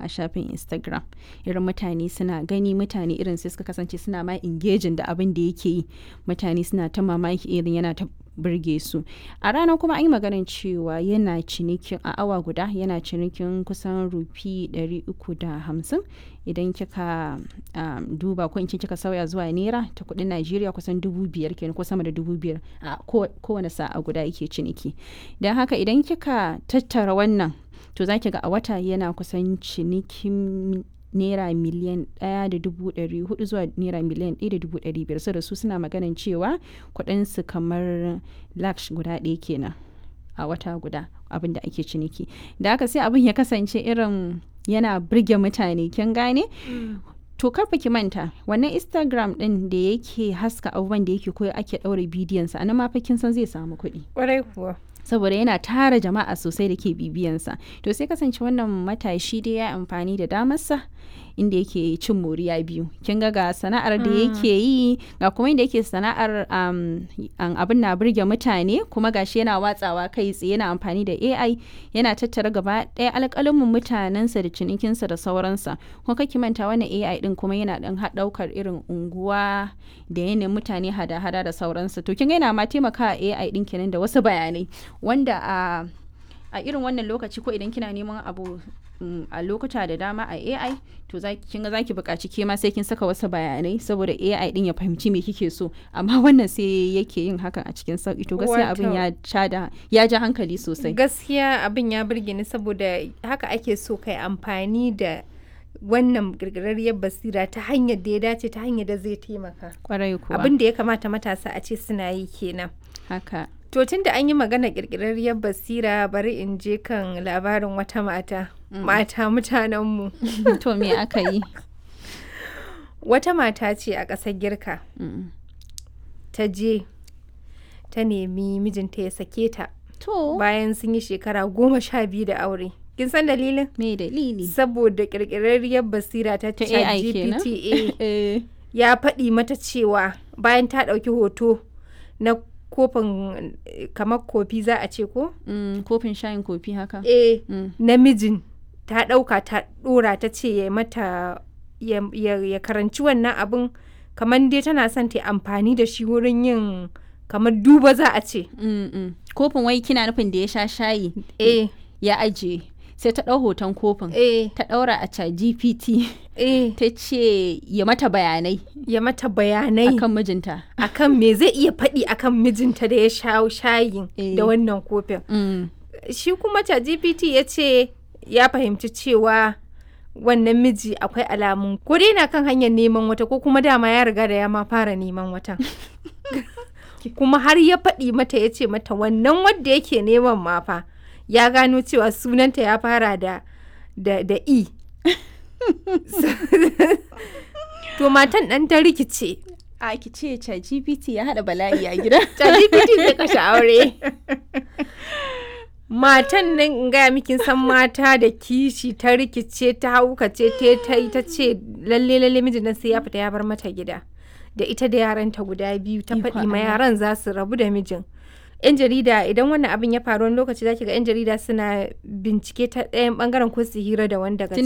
a shafin instagram irin mutane suna gani mutane irin sai suka kasance suna ma engaging da abin da yake yi mutane suna ta mamaki irin yana ta burge su a ranar kuma an yi maganin cewa yana cinikin a awa guda yana cinikin kusan rufi 350 idan kika um, duba ko in ce kika sauya zuwa naira ta kudin najeriya kusan dubu biyar kenan ko sama da dubu biyar a kowane sa'a guda yake ciniki don haka idan kika tattara wannan to za ki ga a wata yana kusan cinikin naira miliyan ɗaya da dubu ɗari hudu zuwa naira miliyan ɗaya da dubu ɗari biyar da su suna maganin cewa kuɗinsu kamar laksh guda ɗaya kenan a wata guda abin da ake ciniki da haka sai abin ya kasance irin yana birge mutane kin gane to karfa ki manta wannan instagram din da yake haska abubuwan da yake koyo ake ɗaure bidiyonsa a nan ma kin san zai samu kuɗi Ƙwarai kuwa. saboda yana tara jama'a sosai da ke bibiyansa to sai kasance wannan matashi dai ya amfani da damarsa inda yake cin moriya biyu kin ga ga sana'ar da yake yi ga kuma inda yake sana'ar um, abin na burge mutane kuma gashi yana watsawa kai tsaye yana amfani da ai yana tattara gaba ɗaya alƙalamin mutanensa da cinikinsa da sauransa kuma kake manta wannan ai din kuma yana ɗan ɗaukar irin unguwa da yanayin mutane hada-hada da sauransa to kin ga yana ma taimaka ai din kenan da wasu bayanai wanda a a irin wannan lokaci ko idan kina neman abu a lokuta da dama a AI to kin ga zaki buƙaci ke ma sai kin saka wasu bayanai saboda AI din ya fahimci me kike so amma wannan sai yake yin hakan a cikin sauki to gaskiya abin ya da ya ja hankali sosai Gaskiya abin ya burge ni saboda haka ake so kai amfani da wannan girgirarriyar basira ta hanyar da ya dace ta hanyar da zai taimaka. kwarai kuwa Abin da ya kamata matasa a ce suna yi kenan. haka To tun da an yi magana ƙirƙirarriyar basira bari in je kan labarin wata mata. Mata mutanenmu. to me aka yi Wata mata ce a ƙasar Girka. Ta je ta nemi mijinta ya sake ta to bayan sun yi shekara goma sha biyu da aure. Kin san dalilin? me dalili Saboda ƙirƙirarriyar basira ta Ta AI kenan? ChatGPT eh ya faɗi mata cewa bayan ta ɗauki hoto na kofin eh, kamar kofi za a ce ko? mm, kofin shayin kofi haka eh Mm. namijin ta ɗauka ta ɗora ta ce ya mata ya, ya, ya karanci wannan abin kamar dai tana son ta yi amfani da shi wurin yin kamar duba za a ce Mm, mm. kofin wai kina nufin da ya sha shayi eh ya ajiye sai ta ɗau hoton kofin eh ta ɗaura a chat gpt eh ta ce ya mata bayanai ya mata bayanai akan mijinta akan me zai iya faɗi akan mijinta da ya sha shayin Eh. da wannan kofin mm. shi kuma ChatGPT ya ce ya fahimci cewa wannan miji akwai alamun ko dai na kan hanyar neman wata ko kuma dama ya riga da ya ma fara neman wata kuma har ya faɗi mata ya ce mata wannan wadda yake neman ma fa ya gano cewa sunanta ya fara da da, da e to matan ɗan ta rikice a ki ce chat gpt ya haɗa bala'i a gida ChatGPT zai kashe aure. Matan nan in gaya miki san mata da kishi ta rikice ta haukace ta ta yi ta ce lalle lalle mijin nan sai ya fita ya bar mata gida. Da ita da yaranta guda biyu ta Ikon faɗi ma Allah. yaran za su rabu da mijin. 'Yan jarida idan wannan abin ya faru wani lokaci zaki ga 'yan jarida suna bincike ta ɗayan bangaren ko su hira da wanda daga